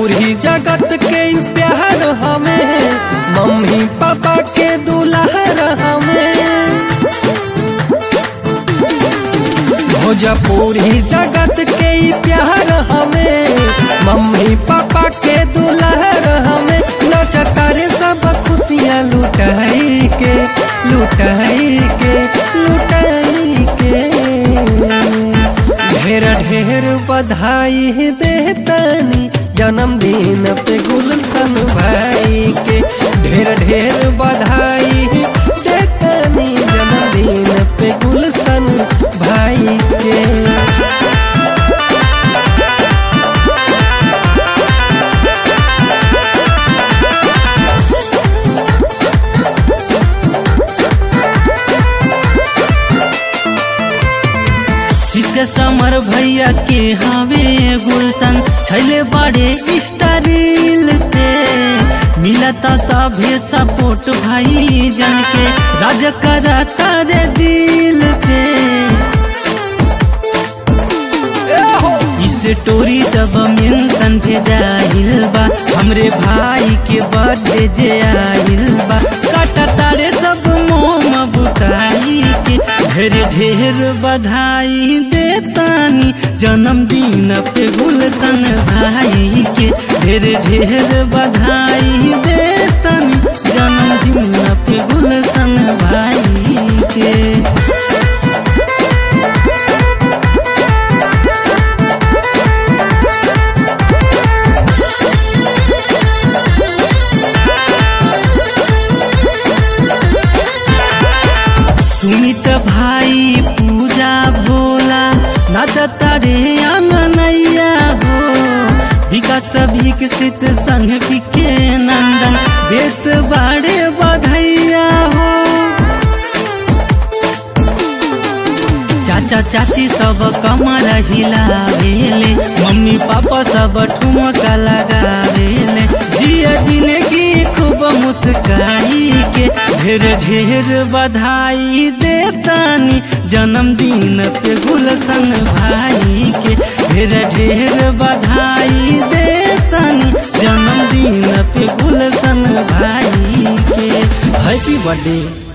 पूरी जगत के प्यार हमें मम्मी पापा के दुलार हमें भोजपुरी जगत के प्यार हमें मम्मी पापा के दुलार हमें नचता रे सब खुशियाँ लुटाई के लुटाई के लुटाई के ढेर ढेर बधाई देतानी जन्मदिन पे गुलशन भाई के ढेर ढेर बधाई देतानी जन्मदिन पे गुलशन भाई के शिष्य समर भैया के हवे गुलशन छैले बड़े स्टाइल पे मिलता सभे सपोर्ट भाई जन के राज करता रे दिल पे इस स्टोरी सब मेंशन भेजाइल बा हमरे भाई के बर्थडे जे आइल बा काटता रे सब मोम बुताई के ढेर ढेर बधाई देतानी जन्मदिन पे गुलशन भाई के ढेर ढेर बधाई देतानी जन्मदिन पे गुलशन भाई के सुमित भाई पूजा भोला नाचता रे अंगनैया हो विकास विकसित संग विके नंदन देत बाड़े बधैया हो चाचा चाची सब कमर हिलावेले मम्मी पापा सब ठुमका लगावेले जिया जिंदगी खूब मुस्काई के ढेर ढेर बधाई देतानी जन्मदिन पे गुलशन भाई के ढेर ढेर बधाई देतानी जन्मदिन पे गुलशन भाई के हैप्पी बर्थडे